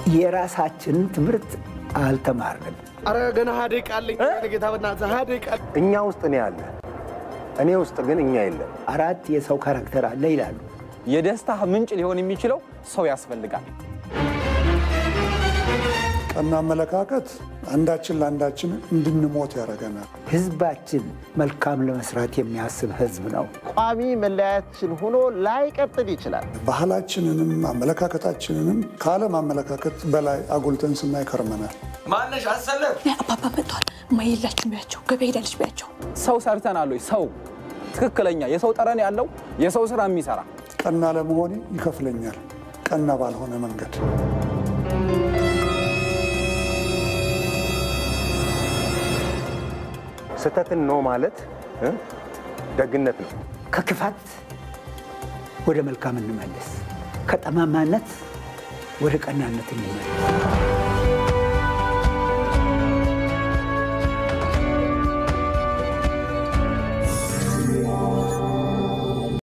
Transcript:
የራሳችንን ትምህርት አልተማርንም። አረ ገና ሀያ ደቂቃ አለኝ ጌታ፣ በእናትህ ሀያ ደቂቃ እኛ ውስጥ እኔ አለ፣ እኔ ውስጥ ግን እኛ የለም። አራት የሰው ካራክተር አለ ይላሉ። የደስታ ምንጭ ሊሆን የሚችለው ሰው ያስፈልጋል። ቀና አመለካከት አንዳችን ለአንዳችን እንድንሞት ያደርገናል። ህዝባችን መልካም ለመስራት የሚያስብ ህዝብ ነው። ቋሚ መለያችን ሆኖ ላይቀጥል ይችላል። ባህላችንንም አመለካከታችንንም ከዓለም አመለካከት በላይ አጉልተን ስናይ ከርመናል። ማነሽ አሰለፍ አባባ መጥቷል። ማየላችሁ ቢያቸው ገበያ ሄዳለች ቢያቸው ሰው ሰርተናል ወይ? ሰው ትክክለኛ የሰው ጠረን ያለው የሰው ስራ የሚሰራ ቀና ለመሆኔ ይከፍለኛል፣ ቀና ባልሆነ መንገድ ስህተትን ነው ማለት እ ደግነት ነው። ከክፋት ወደ መልካም እንመለስ፣ ከጠማማነት ወደ ቀናነት እንመለስ።